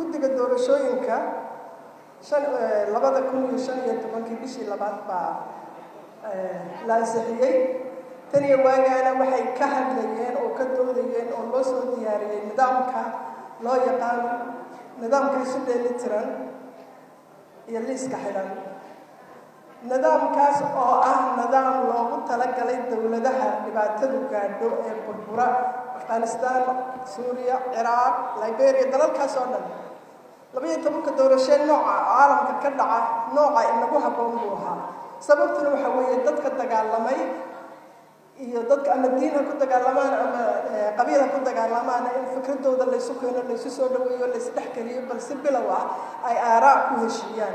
guddiga doorashooyinka shan labada kun iyo shan iyo tobankii bishii labaad baa la ansixiyey tan iyo waagaana waxay ka hadlayeen oo ka doodayeen oo loo soo diyaariyey nidaamka loo yaqaan nidaamka isu dheeli tiran iyo liiska xidhan nidaamkaas oo ah nidaam loogu talagalay dowladaha dhibaatadu gaadho ee burbura afghanistan suuriya ciraaq liberia dalalkaas oo dhan labaiyo tobanka doorashee nooca caalamka ka dhaca nooca inagu habboon buu ahaa sababtuna waxa weeye dadka dagaalamay iyo dadka ama diin ha ku dagaalamaan ama qabiil ha ku dagaalamaan in fikradooda laysu keeno laysu soo dhaweeyo laysdhexgeliyo balse bilow ah ay aaraa ku heshiiyaan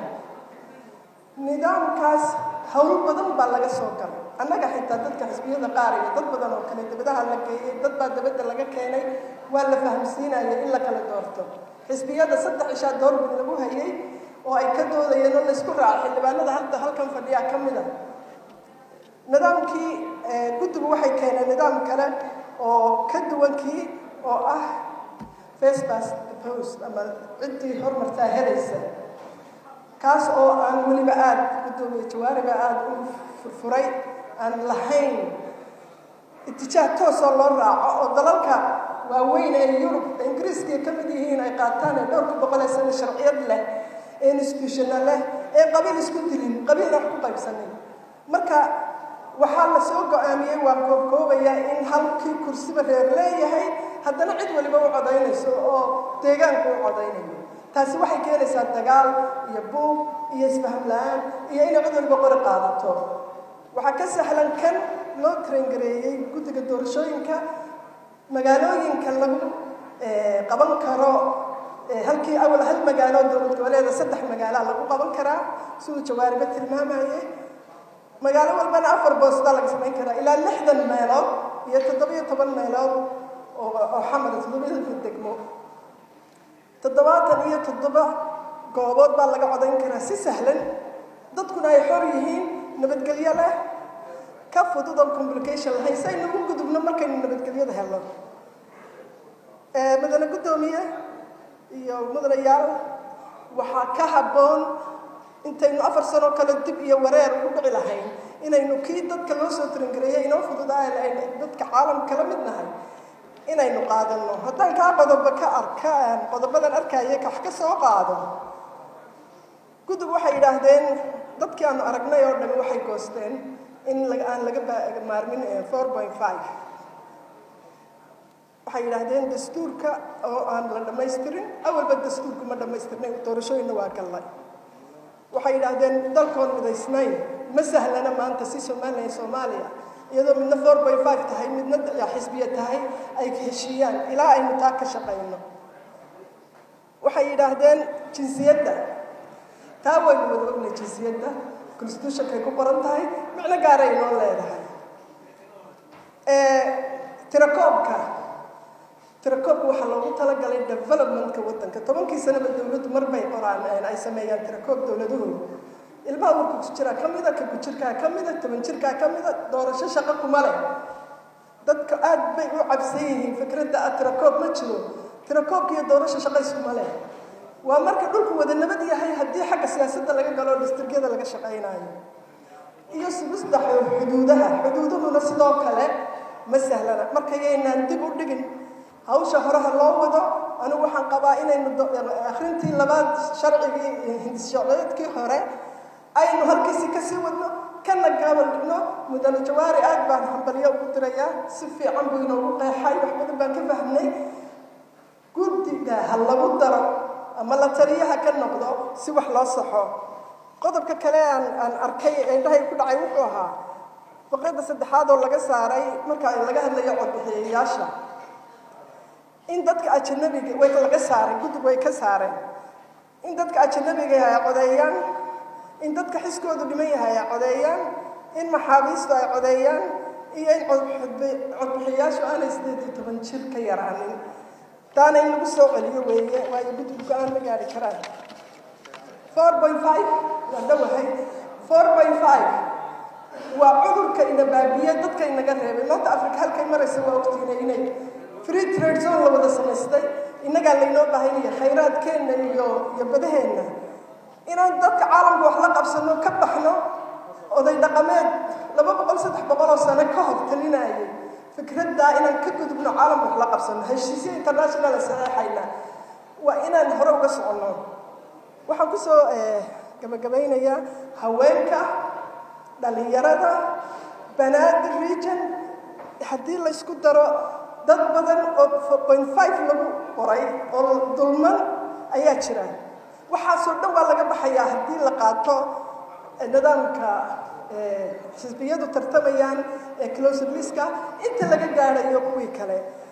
nidaamkaas hawl badan baa laga soo galay annaga xitaa dadka xisbiyada qaar iyo dad badan oo kale dabadaha la geeyey dad baa dabadda laga keenay waa la fahamsiinaya in la kala doorto xisbiyada saddex ishaa doorbid lagu hayay oo ay ka doodayeen oo laysku raaca xildhibaanada hadda halkan fadhiyaa ka mid a nidaamkii guddigu waxay keeneen nidaam kale oo ka duwankii oo ah facebas post ama ciddii hormartaa helaysa kaas oo aan weliba aada guddoomiye jawaariba aada u furfuray aan lahayn itijaah toosoo loo raaco oo dalalka waaweyn ee yurub ingiriiskii ka mid yihiin ay qaataan ee dhowrka boqol ee sano sharciyad leh ee institutional leh ee qabiil isku dilin qabiilna wax ku qaybsanin marka waxaa la soo go-aamiyey waa koobkoobaya in halkii kursiba reer leeyahay haddana cid waliba u codaynayso oo deegaanku u codaynayo taasi waxay keenaysaa dagaal iyo buug iyo isfaham la-aan iyo inay cid waliba qori qaadato waxaa ka sahlan kan loo tarangareeyey guddiga doorashooyinka magaalooyinka lagu qaban karo halkii awal hal magaalo dowlad goboleeda saddex magaala lagu qaban karaa siduu jawaariba tilmaamayey magaalo walbana afar boostaa laga samayn karaa ilaa lixdan meelood iyo toddobiyo toban meelood oo xamada toddobiyada degmo toddobaatan iyo toddoba goobood baa laga codayn karaa si sahlan dadkuna ay xor yihiin nabadgelyo leh ka fudud oo complication lahayn si aynu u gudubno markaynu nabadgelyada helno mudane guddoomiye iyo mudanayaal waxaa ka habboon intaynu afar sano kale dib iyo wareer ugu dhici lahayn inaynu kii dadka loo soo tarangareeyay inoo fududaay aynu dadka caalamka la mid nahay inaynu qaadano haddaan kaa qodoba ka arka qodobadan arkaya wax ka soo qaado gudub waxay yidhaahdeen dadkii aanu aragnay oo dhami waxay goosteen in aan laga maarmin four point five waxay yidhaahdeen dastuurka oo aan la dhammaystirin awalba dastuurku ma dhammaystirnay doorashooyinna waa gallay waxay yidhaahdeen dalkoon midaysnayn ma sahlana maanta si somalilan soomaaliya iyadoo midna four point five tahay midna xisbiya tahay ay heshiiyaan ilaa aynu taa ka shaqayno waxay yidhaahdeen jinsiyadda taa waynu wada ognay jinsiyadda constitutionkay ku qoran tahay micno gaaray inoo leedahay tirakoobka tirakoobka waxaa loogu talagalay developmentka waddanka tobankii sanaba dowladdu marbay qoraan ay sameeyaan tirakoob dowladahooda ilmaha warku ku jiraa ka mida ka kujirkaa ka mida toban jirkaa ka mida doorasho shaqo kuma leh dadka aad bay u cabsan yihiin fikradda ah tirakoob ma jiro tirakoobka iyo doorasho shaqo iskuma leh waa marka dhulku wada nabad yahay haddii xagga siyaasadda laga galo distrgyada laga shaqaynayo iyo sugista xuduudaha xuduuduhuna sidoo kale ma sahlana marka yaynaan dib u dhigin hawsha horeha loo wado anigu waxaan qabaa inaynu akhrintii labaad sharcigii hindissharciyeedkii hore aynu halkiisii kasii wadno kana gaabal dhigno mudane jawaari aad baan hambalyo ugu dirayaa si fiican buu inoogu qeexay wax badan baan ka fahmnay guddiga ha lagu daro ama la taliyaha ka noqdo si wax loo saxo qodobka kale aan aan arkay ee indhahay ku dhacay wuxuu ahaa faqradda saddexaad oo laga saaray marka laga hadlayo codbixiyayaasha in dadka ajanabiga way laga saaray guddig way ka saareen in dadka ajanabiga ay codeeyaan in dadka xiskoodu dhiman yahay ay codeeyaan in maxaabiistu ay codeeyaan iyo in codbixiyayaashu aanay sideed iyo toban jir ka yaraanin taana in lagu soo celiyo weeye waayo guddigu go-aan ma gaari karaan four point five waa dhowahay four point five waa cudurka ina baabiye dadka inaga reebay maanta africa halkay maraysa waa ogtiinay inay free trade zone la wada samaystay innagaa laynoo baahanya khayraadkeenna iyo iyo badaheenna inaan dadka caalamka wax la qabsano ka baxno oday dhaqameed laba boqol saddex boqol oo sano ka hor talinayay fikraddaa inaan ka gudubno caalamka wax la qabsano heshiisya internationala saxeexayna waa inaan hore uga soconno waxaan kusoo gabagabaynayaa haweenka dhalinyarada banaadir region haddii laysku daro dad badan oo point five lagu qoray oo dulman ayaa jira waxaasoo dhan waa laga baxayaa haddii la qaato nidaamka xisbiyadu tartamayaan ee closer liska inta laga gaadhayo kuwii kale